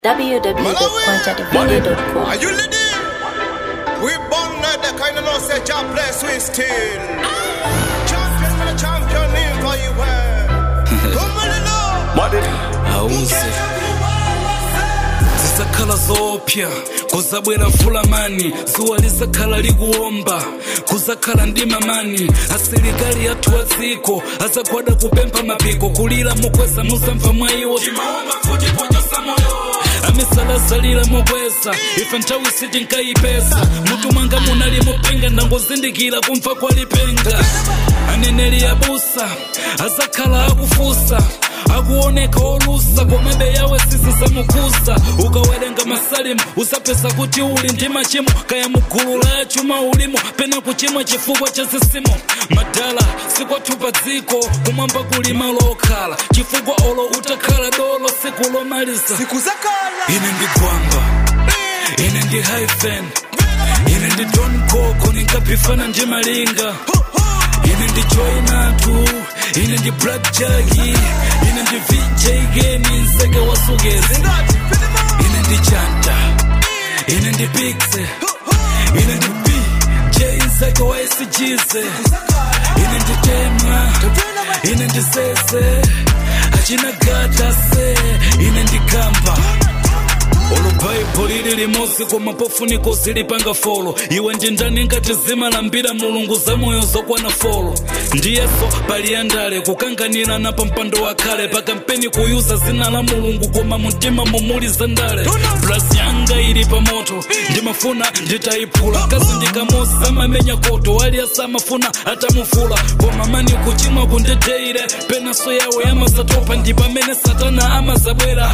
www.quantadivine.com. Are you ready? We born at the kind of no say job place we still. Champion for the champion name for you wear. Come on, Lord. auze zisakhala zopya kuzabwera fulamani zuwa lisakhala likuwomba kuzakhala ndi mamani asilikali athu a dziko azagwada kupempha mapiko kulira mukweza muzamva mwa iwo timaomba kuti pochosa moyo amisalazalira mokweza ife nthawi sitinkayipesa mutu mwanga munali mupenga ndangozindikira kumva kwa lipenga aneneri abusa azakhala akufusa akuoneka olusa komabe yawe sisisamukusa ukawerenga masalimu usapeza kuti uli ndi machimo kaya mugulu la chuma ulimo pena kuchimwa chifukwa cha zisimo madala sikwathu pa dziko kumwamba kuli malo okhala chifukwa olo utakhala dolo siku lomaliza Siku zakala. ine ndi gwamba ine ndi hyphen ine ndi don koko ninkapifana ndi malinga ine ndi joinatu ine ndi black jagi ine ndi vj geni nseke wasugezi ine ndi chanta ine ndi pixe ine ndi bj nseke wa sgz ine ndi tema ine ndi sese achina gata se ine ndi kamba olubhayibho lili limosi koma pofuniko zilipanga folo iwe ndi ndani ngati zimalambira mulungu za moyo zokwana folo ndiyeso pali andale kukanganirana pa mpando wakhale pakampeni kuyuza zina la mulungu koma mumtima mumuli za ndale blasi yanga ili pa moto ndimafuna nditayiphula kazi ndikamosa amamenya koto ali asamafuna atamufula koma mani kuchimwa kundeteire penaso yawo yamasatopa ndi pamene satana amazabwera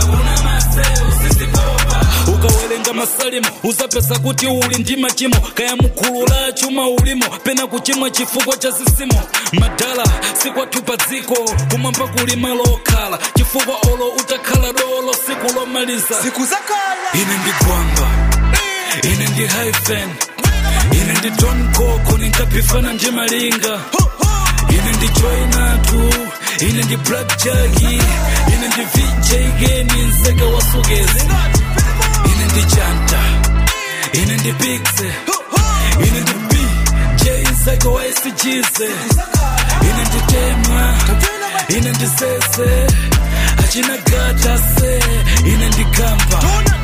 ukawerenga masalimu uzapeza kuti uli ndi machimo kaya mugulu la chuma ulimo pena kuchimwa chifukwa cha zisimo madala sikwathu pa dziko kumwamba kuli malo okhala chifukwa olo utakhala dolo siku lomaliza Siku zakala. ine ndi gwamba ine ndi hyphen ine ndi don koko ninkapifana ndi malinga ine ndi joinatu ine ndi black jagi ine ndi vj geni nseke wasugezi ine ndi chanta ine ndi pixe ine ndi bj nseke wa sgz ine ndi tema ine ndi sese achina gata se ine ndi kamba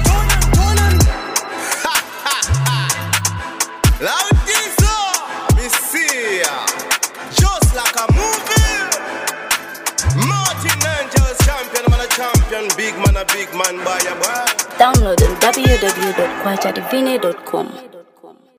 Loud this up. Me see ya. Just like a movie. Martin Angels champion, man a champion. Big man a big man, boy a boy. Download on www.quantadivine.com.